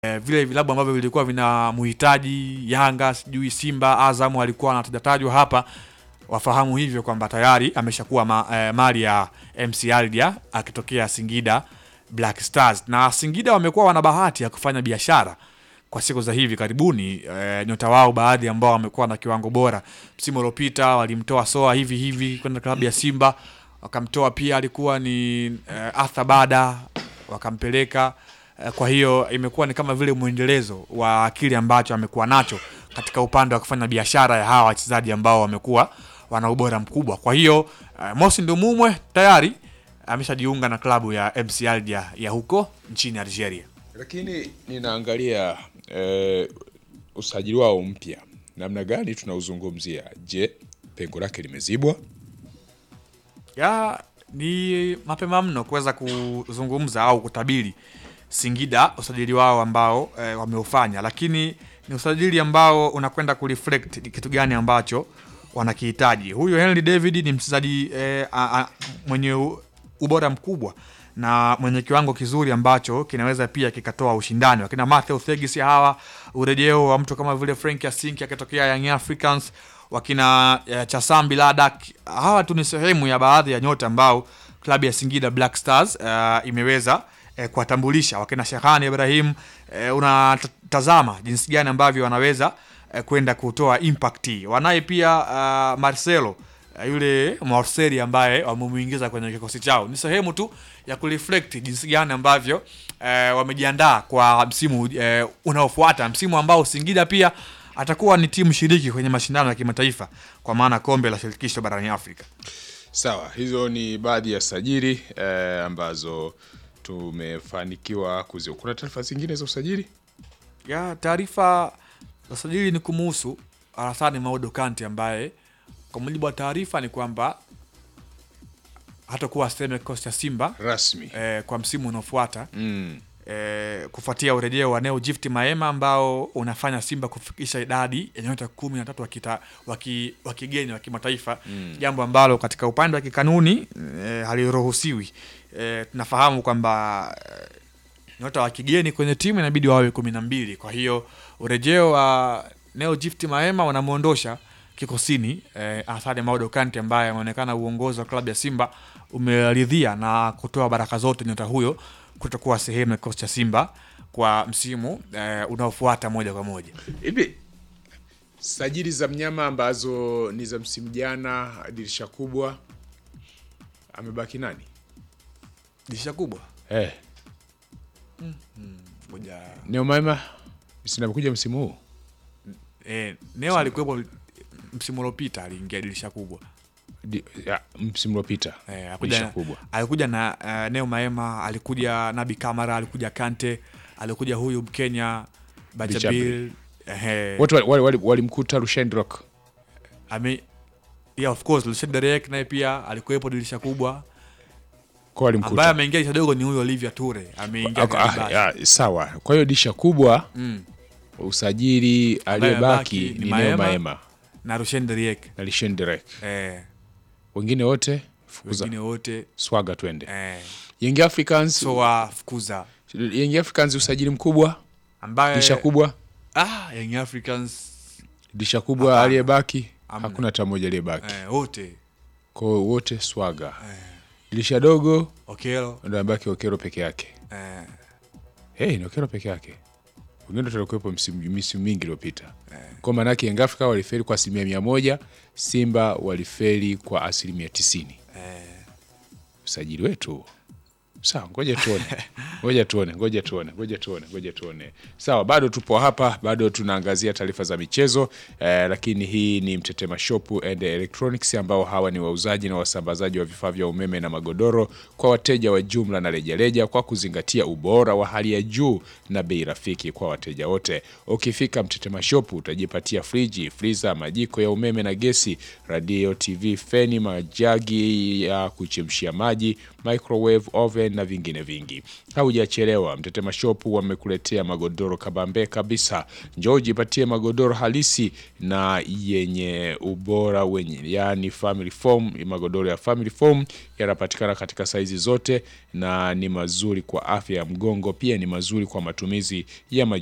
eh, vile vilabu ambavyo vilikuwa vinamhitaji Yanga, sijui Simba, Azam walikuwa wanatajatajwa hapa, wafahamu hivyo kwamba tayari ameshakuwa ma, eh, mali ya MC Aldia akitokea Singida Black Stars, na Singida wamekuwa wana bahati ya kufanya biashara kwa siku za hivi karibuni. E, nyota wao baadhi ambao wamekuwa na kiwango bora msimu uliopita walimtoa Soa hivi hivi kwenda klabu ya Simba, wakamtoa pia alikuwa ni e, Arthur Bada wakampeleka e, kwa hiyo imekuwa ni kama vile mwendelezo wa kile ambacho amekuwa nacho katika upande wa kufanya biashara ya hawa wachezaji ambao wamekuwa wana ubora mkubwa. Kwa hiyo e, Mosi Ndumumwe tayari ameshajiunga na klabu ya MC Alger ya huko nchini Algeria. Lakini ninaangalia eh, usajili wao mpya namna gani tunauzungumzia. Je, pengo lake limezibwa? ya ni mapema mno kuweza kuzungumza au kutabiri Singida usajili wao ambao e, wameufanya, lakini ni usajili ambao unakwenda kureflect ni kitu gani ambacho wanakihitaji. Huyu Henry David ni mchezaji e, a- a- mwenye u- ubora mkubwa na mwenye kiwango kizuri ambacho kinaweza pia kikatoa ushindani. Wakina Matthew Thegis hawa, urejeo wa mtu kama vile Frank Yasinki akitokea Young Africans, wakina eh, Chasambi Ladak, hawa tu ni sehemu ya baadhi ya nyota ambao klabu ya Singida Black Stars eh, imeweza eh, kuwatambulisha. Wakina Shehani Ibrahim, eh, unatazama jinsi gani ambavyo wanaweza eh, kwenda kutoa impact. Wanaye pia uh, Marcelo eh, yule Morseri ambaye wamemuingiza kwenye kikosi chao. Ni sehemu tu ya kureflect jinsi gani ambavyo eh, wamejiandaa kwa msimu eh, unaofuata, msimu ambao Singida pia atakuwa ni timu shiriki kwenye mashindano ya kimataifa kwa maana kombe la shirikisho barani Afrika. Sawa, hizo ni baadhi ya sajili eh, ambazo tumefanikiwa kuzio. Kuna taarifa zingine za usajili? ya taarifa za sajili ni kumuhusu Alassane Maudo Kante ambaye kwa mujibu wa taarifa ni kwamba hatakuwa sehemu ya kikosi cha Simba Rasmi. eh, kwa msimu unaofuata Mm. eh, kufuatia urejeo wa Neo Gift Maema ambao unafanya Simba kufikisha idadi ya nyota kumi na tatu wa kita- wa ki- wa kigeni wa kimataifa jambo ambalo katika upande wa kikanuni eh, haliruhusiwi. Eh, tunafahamu kwamba eh, nyota wa kigeni kwenye timu inabidi wawe kumi na mbili. Kwa hiyo urejeo wa Neo Gift Maema unamwondosha kikosini eh, Alassane Maudo Kante ambaye ameonekana uongozi wa klabu ya Simba umeridhia na kutoa baraka zote nyota huyo kutokuwa sehemu ya kikosi cha Simba kwa msimu eh, unaofuata moja kwa moja. Hivi sajili za mnyama ambazo ni za msimu jana, dirisha kubwa, amebaki nani? Dirisha kubwa Eh, moja Neo Maema sina amekuja msimu huu. eh, Neo alikuwepo msimu uliopita, aliingia dirisha kubwa Di, ya, msimu uliopita. Eh, Dirisha alikuja, kubwa. alikuja na uh, Neo Maema, alikuja Nabi Kamara, alikuja Kante, alikuja huyu Mkenya Bajabil eh, Wote walimkuta wali, wali, walimkuta Rushendrock. ame yeah, of course Lucien Derek naye pia alikuwepo dirisha kubwa, Kwa walimkuta. ambaye ameingia dirisha dogo ni huyo Olivia Ture ameingia Ako- kwenye ah, basi. ya, sawa. Kwa hiyo disha kubwa Mm. usajili aliyebaki amebaki ni ni Neo Maema. Maema na Lucien Derek na Lishendrek. eh, Wengine wote fukuza wengine wote swaga twende. eh, Young Africans so wafukuza Young Africans usajili mkubwa, ambaye disha kubwa, ah, Young Africans disha kubwa Hapana. aliyebaki Hamna. hakuna hata mmoja aliyebaki. eh, wote Kwa hiyo wote swaga. Dirisha dogo Okelo ndio amebaki Okero peke yake. eh, Hey, ni Okero peke yake. Wengine ndio walikuwepo msimu misimu mingi iliyopita. Kwa maana yake Young Africa walifeli kwa asilimia mia moja, Simba walifeli kwa asilimia tisini. Usajili wetu sawa, ngoja tuone, ngoja tuone, ngoja tuone, ngoja tuone, ngoja tuone. Sawa, bado tupo hapa, bado tunaangazia taarifa za michezo eh, lakini hii ni Mtetema Shop and Electronics ambao hawa ni wauzaji na wasambazaji wa vifaa vya umeme na magodoro kwa wateja wa jumla na rejareja kwa kuzingatia ubora wa hali ya juu na bei rafiki kwa wateja wote. Ukifika Mtetema Shop utajipatia friji, friza, majiko ya umeme na gesi, radio, TV, feni, majagi ya kuchemshia maji, microwave oven design na vingine vingi. Haujachelewa, Mtetema Shop wamekuletea magodoro kabambe kabisa. Njoo jipatie magodoro halisi na yenye ubora wenye, yani family foam. Magodoro ya family foam yanapatikana katika saizi zote na ni mazuri kwa afya ya mgongo, pia ni mazuri kwa matumizi ya